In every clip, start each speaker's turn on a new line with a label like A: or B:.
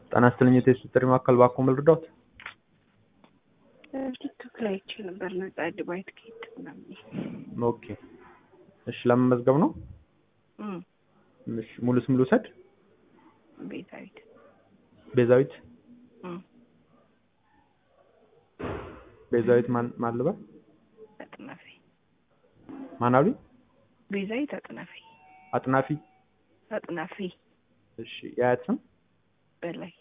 A: ጤና ይስጥልኝ የቴስት ጥሪ ማዕከል ባክዎ ልርዳዎት?
B: ቲክቶክ ላይ አይቼ ነበር ነጻ ዱባይ ትኬት ምናምን።
A: ኦኬ እሺ ለመመዝገብ ነው?
B: እም፣
A: እሺ ሙሉ ስም ልውሰድ?
B: ቤዛዊት
A: ቤዛዊት
B: እም፣
A: ቤዛዊት ማን ማን ልበል?
B: አጥናፊ
A: ማን አሉኝ?
B: ቤዛዊት አጥናፊ
A: አጥናፊ
B: አጥናፊ
A: እሺ የአያት ስም?
B: በላይ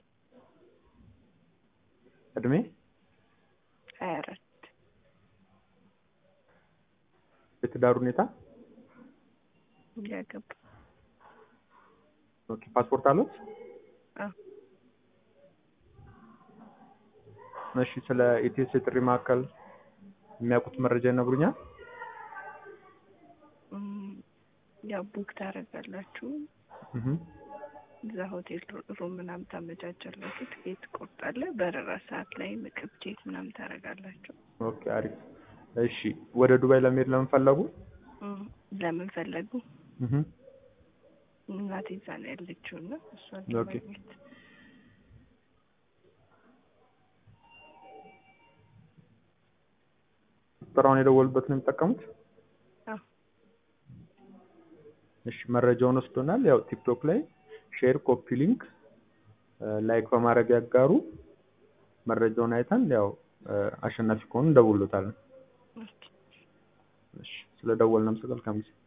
A: እድሜ?
B: ሀያ አራት
A: የትዳር ሁኔታ?
B: ያገባ
A: ኦኬ ፓስፖርት አለዎት?
B: አዎ
A: እሺ ስለ ኢቴስ የጥሪ ማዕከል የሚያውቁት መረጃ ይነግሩኛል?
B: እም፣ ያው ቡክ ታደርጋላችሁ
A: እህ
B: እዛ ሆቴል ሩም ምናምን ታመቻቻላችሁ፣ ትኬት ትቆርጣለህ። በረራ ሰዓት ላይ ምግብ ቼክ ምናምን ታደርጋላችሁ።
A: ኦኬ አሪፍ። እሺ ወደ ዱባይ ለመሄድ ለምን ፈለጉ?
B: እም፣ ለምን ፈለጉ?
A: እህ
B: እናቴ እዛ ነው ያለችው እና እሷን
A: ኦኬ።
B: ለማግኘት
A: ቁጥራውን የደወሉበት ነው የሚጠቀሙት?
B: አዎ
A: እሺ መረጃውን ወስዶናል። ያው ቲክቶክ ላይ ሼር፣ ኮፒ ሊንክ፣ ላይክ በማድረግ ያጋሩ። መረጃውን አይተን ያው አሸናፊ ከሆኑ እንደውሎታለን።
B: ኦኬ።
A: እሺ ስለደወልን መልካም ጊዜ